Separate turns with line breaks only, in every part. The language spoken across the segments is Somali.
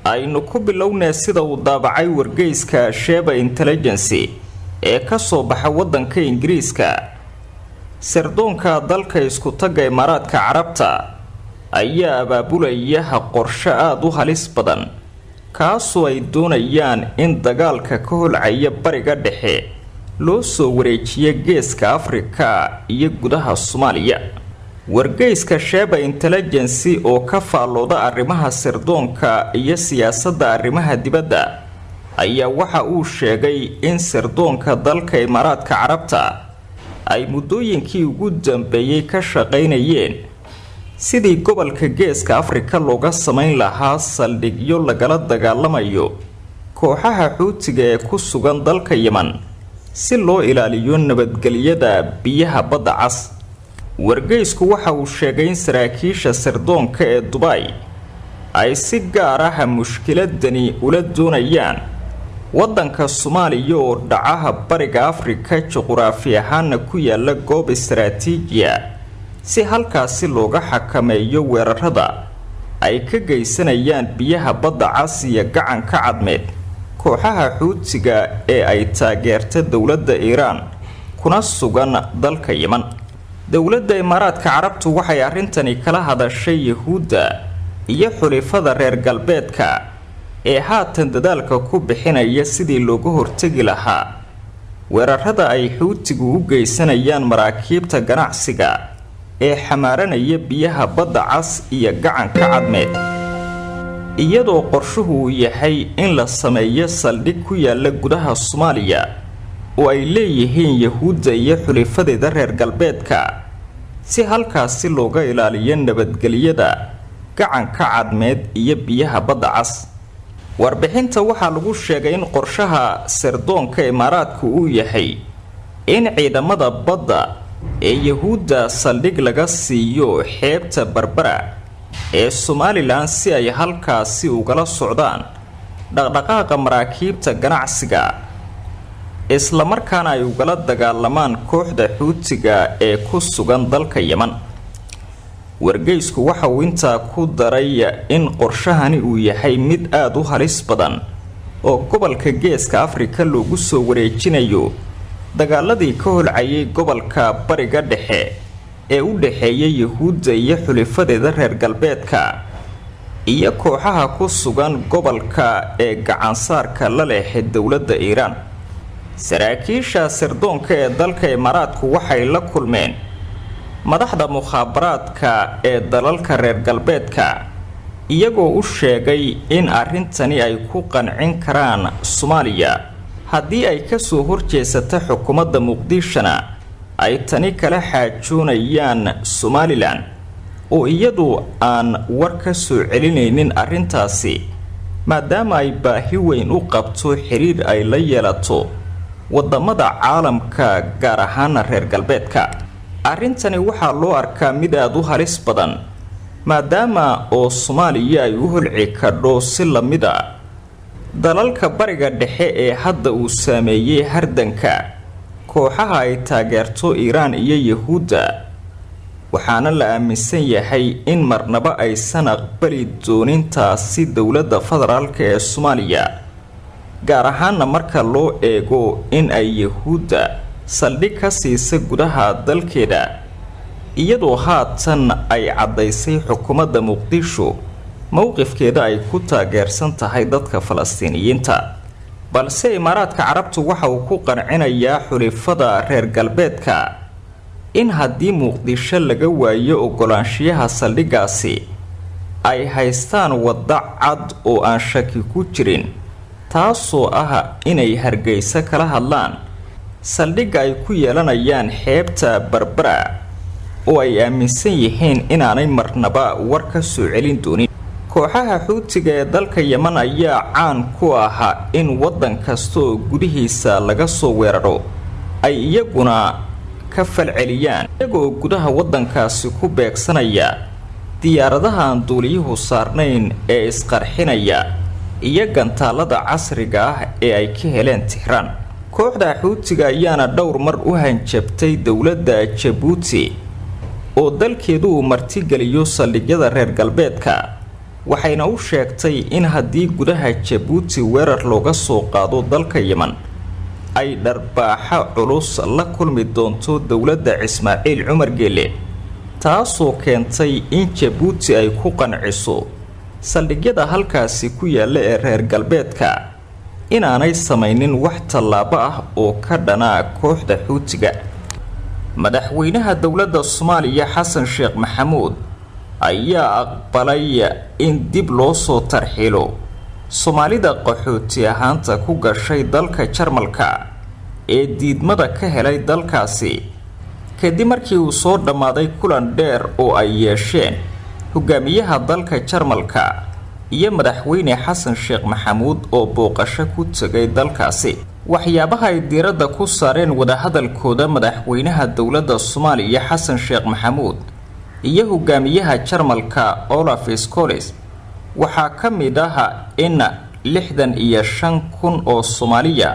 aynu ku bilownee sida uu daabacay wargeyska sheba intelligency ee ka soo baxa waddanka ingiriiska sirdoonka dalka isku-tagga imaaraadka carabta ayaa abaabulaya qorsho aada u halis badan kaasoo ay doonayaan in dagaalka ka holcaya bariga dhexe loo soo wareejiyo geeska afrika iyo gudaha soomaaliya wargeyska sheba intelligency oo ka faallooda arrimaha sirdoonka iyo siyaasadda arrimaha dibadda ayaa waxa uu sheegay in sirdoonka dalka imaaraadka carabta ay muddooyinkii ugu dambeeyey ka shaqaynayeen sidii gobolka geeska afrika looga samayn lahaa saldhigyo lagala dagaalamayo kooxaha xuutiga ee ku sugan dalka yeman si loo ilaaliyo nabadgelyada biyaha badda cas wargeysku waxa uu sheegay in saraakiisha sirdoonka ee dubay ay si gaar ah mushkiladani ula doonayaan waddanka soomaaliya oo dhacaha bariga afrika juquraafi ahaana ku yaala goob istaraatiijiya si halkaasi looga xakameeyo weerarada ay ka geysanayaan biyaha badda cas iyo gacanka cadmeed kooxaha xuutiga ee ay taageerta dowladda iiraan kuna sugan dalka yeman dowladda imaaraadka carabtu waxay arrintani kala hadashay yahuudda iyo xulifada reer galbeedka ee haatan dadaalka ku bixinaya sidii looga hortegi lahaa weerarada ay xuutigu u geysanayaan maraakiibta ganacsiga ee xamaaranaya biyaha badda cas iyo gacanka cadmeed iyadoo qorshuhu uu yahay in la sameeyo saldhig ku yaala gudaha soomaaliya oo ay leeyihiin yahuudda iyo xulifadeeda reer galbeedka si halkaasi looga ilaaliyo nabadgelyada gacanka cadmeed iyo biyaha badda cas warbixinta waxaa lagu sheegay in qorshaha sirdoonka imaaraadku uu yahay in ciidamada badda ee yahuudda saldhig laga siiyo xeebta barbara ee somalilan si ay halkaasi ugala socdaan dhaqdhaqaaqa maraakiibta ganacsiga islamarkaana ay ugala dagaalamaan kooxda xuutiga ee ku sugan dalka yeman wargeysku waxa uu intaa ku daray in qorshahani uu yahay mid aada u halis badan oo gobolka geeska afrika loogu soo wareejinayo dagaaladii ka holcayay gobolka bariga dhexe ee u dhexeeya yahuudda iyo xulifadeeda reer galbeedka iyo kooxaha ku sugan gobolka ee gacansaarka la leexe dowladda iiraan saraakiisha sirdoonka ee dalka imaaraadku waxay la kulmeen madaxda mukhaabaraadka ee dalalka reer galbeedka iyagoo u sheegay in arrintani ay ku qancin karaan soomaaliya haddii ay kasoo horjeesata xukuumadda muqdishona ay tani kala xaajoonayaan somalilan oo iyadu aan war ka soo celinaynin arrintaasi maadaama ay baahi weyn u qabto xiriir ay la yeelato wadamada caalamka gaar ahaana reer galbeedka arrintani waxaa loo arkaa mid aada u halis badan maadaama oo soomaaliya ay u holci kadho si lamid a dalalka bariga dhexe ee hadda uu saameeyey hardanka kooxaha ay taageerto iiraan iyo yahuudda waxaana la aaminsan yahay in marnaba aysan aqbali doonintaasi dowladda federaalk ee soomaaliya gaar ahaana marka loo eego in ay yahuudda saldhig ka siisa gudaha dalkeeda iyadoo haatan ay caddaysay xukuumadda muqdisho mowqifkeeda ay ku taageersan tahay dadka falastiiniyiinta balse imaaraadka carabtu waxa uu ku qancinayaa xulifada reer galbeedka in haddii muqdisho laga waayo ogolaanshiyaha saldhiggaasi ay haystaan wadda cad oo aan shaki ku jirin taasoo ah inay hargeysa kala hadlaan saldhigga ay ku yeelanayaan xeebta barbara oo ay aaminsan yihiin inaanay marnaba war ka soo celin doonin kooxaha xuutiga ee dalka yeman ayaa caan ku ahaa in waddan kasta oo gudihiisa laga soo weeraro ay iyaguna ka falceliyaan iyagoo gudaha waddankaasi ku beegsanaya diyaaradaha aan duuliyuhu saarnayn ee isqarxinaya iyo gantaalada casriga ah ee ay ka heleen tixraan kooxda xuutiga ayaana dhowr mar u hanjabtay dowladda jabuuti oo dalkeedu uu martigeliyo saldhigyada reer galbeedka waxayna u sheegtay in haddii gudaha jabuuti weerar looga soo qaado dalka yeman ay dharbaaxo culus la kulmi doonto dowladda ismaaciil cumar geele taasoo keentay in jabuuti ay ku qanciso saldhigyada halkaasi ku yaalla ee reer galbeedka inaanay samaynin wax tallaabo ah oo ka dhanaa kooxda xuutiga madaxweynaha dowladda soomaaliya xasan sheekh maxamuud ayaa aqbalay in dib loo soo tarxiilo soomaalida qaxooti ahaanta ku gashay dalka jarmalka ee diidmada ka helay dalkaasi kadib markii uu soo dhammaaday kulan dheer oo ay yeesheen hogaamiyaha dalka jarmalka iyo madaxweyne xasan sheekh maxamuud oo booqasho ku tegay dalkaasi waxyaabaha ay diiradda ku saareen wadahadalkooda madaxweynaha dowladda soomaaliya xasan sheekh maxamuud iyo hogaamiyaha jarmalka olaf scoles waxaa ka mid ah in lixdan iyo shan kun oo soomaaliya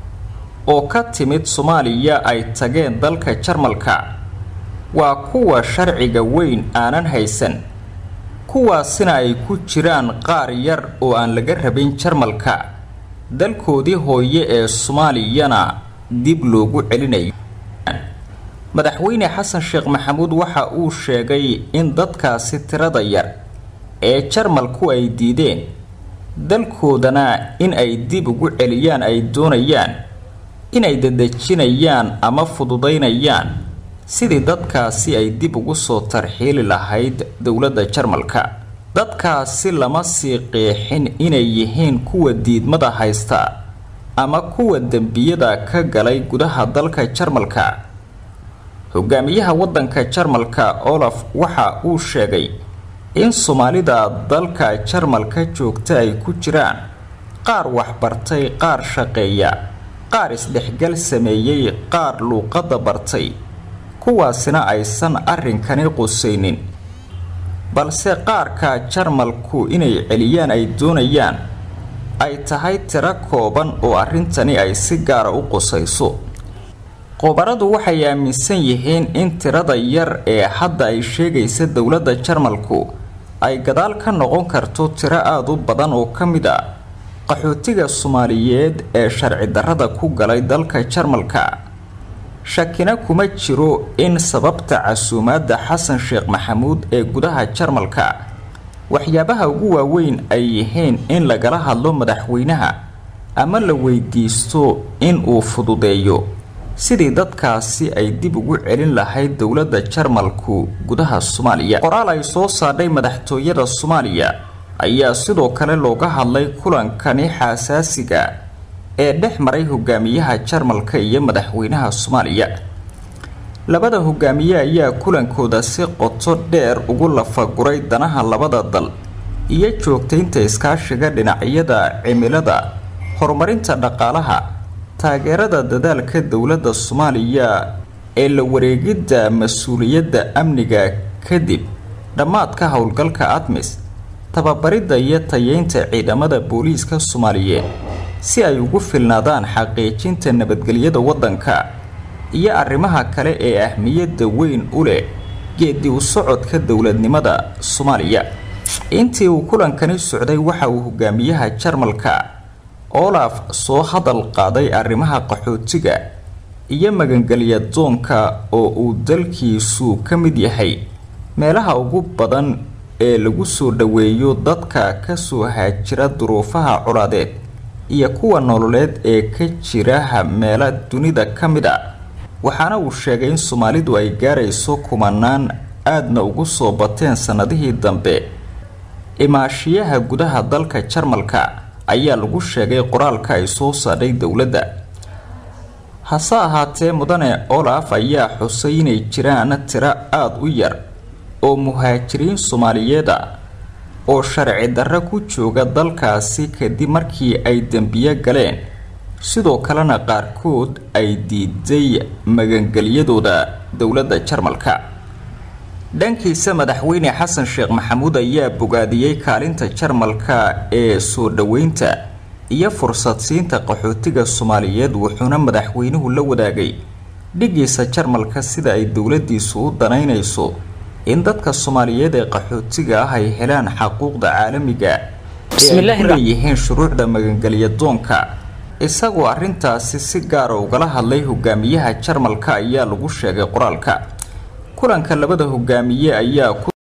oo ka timid soomaaliya ay tageen dalka jarmalka waa kuwa sharciga weyn aanan haysan kuwaasina ay ku jiraan qaar yar oo aan laga rabin jarmalka dalkoodii hooye ee soomaaliyana dib loogu celinayo madaxweyne xasan sheekh maxamuud waxa uu sheegay in dadkaasi tirada yar ee jarmalku ay diideen dalkoodana in ay dib ugu celiyaan ay doonayaan inay dadejinayaan ama fududaynayaan sidii dadkaasi ay dib ugu soo tarxiili lahayd dowladda jarmalka dadkaasi lama sii qeexin inay yihiin kuwa diidmada haysta ama kuwa dembiyada ka galay gudaha dalka jarmalka hogaamiyaha waddanka jarmalka olaf waxa uu sheegay in soomaalida dalka jarmalka joogta ay ku jiraan qaar waxbartay qaar shaqeeya qaar isdhexgal sameeyey qaar luuqadda bartay kuwaasina aysan arrinkani qusaynin balse qaarka jarmalku inay celiyaan ay doonayaan ay tahay tiro kooban oo arrintani ay si gaara u qusayso qobaradu waxay aaminsan yihiin in tirada yar ee hadda ay sheegaysa dowladda jarmalku ay gadaal ka noqon karto tiro aada u badan oo ka mid a qaxootiga soomaaliyeed ee sharci darrada ku galay dalka jarmalka shakina kuma jiro in sababta casuumaadda xasan sheekh maxamuud ee gudaha jarmalka waxyaabaha ugu waaweyn ay yihiin in lagala hadlo madaxweynaha ama la weydiisto in uu fududeeyo sidii dadkaasi ay dib ugu celin lahayd dowladda jarmalku gudaha soomaaliya qoraal ay soo saadhay madaxtooyada soomaaliya ayaa sidoo kale looga hadlay kulankani xasaasiga ee dhex maray hogaamiyaha jarmalka iyo madaxweynaha soomaaliya labada hogaamiye ayaa kulankooda si qoto dheer ugu lafaguray danaha labada dal iyo joogtaynta iskaashiga dhinacyada cimilada horumarinta dhaqaalaha taageerada dadaalka dowladda soomaaliya ee la wareegidda mas-uuliyadda amniga kadib dhammaadka howlgalka admis tababaridda iyo tayeynta ciidamada booliiska soomaaliyeed si ay ugu filnaadaan xaqiijinta nabadgelyada waddanka iyo arrimaha kale ee ahmiyadda weyn u leh geedi u socodka dowladnimada soomaaliya intii uu kulankani socday waxa uu hogaamiyaha jarmalka olaf soo hadal qaaday arrimaha qaxootiga iyo magangelya doonka oo uu dalkiisu ka mid yahay meelaha ugu badan ee lagu soo dhoweeyo dadka kasoo haajira duruufaha colaadeed iyo kuwa nololeed ee ka jira meelo dunida ka mid a waxaana uu sheegay in soomaalidu ay gaarayso kumanaan aadna ugu soo bateen sannadihii dambe imaashiyaha gudaha dalka jarmalka ayaa lagu sheegay qoraalka ay soo saadhay dowladda hase ahaatee mudane olaf ayaa xusay inay jiraan tiro aada u yar oo muhaajiriin soomaaliyeed a oo sharci darro ku jooga dalkaasi kadib markii ay dembiyo galeen sidoo kalena qaarkood ay diiday magangelyadooda dowladda jarmalka dhankiisa madaxweyne xasan sheekh maxamuud ayaa bogaadiyey kaalinta jarmalka ee soo dhoweynta iyo fursad siinta qaxootiga soomaaliyeed wuxuuna madaxweynuhu la wadaagay dhigiisa jarmalka sida ay dowladiisu u danaynayso in dadka soomaaliyeed ee qaxootiga ah ay helaan xaquuqda caalamiga ee ay ku leeyihiin shuruucda magangelya doonka isagoo arrintaasi si gaara ugala hadlay hogaamiyaha jarmalka ayaa lagu sheegay qoraalka kulanka labada hogaamiye ayaa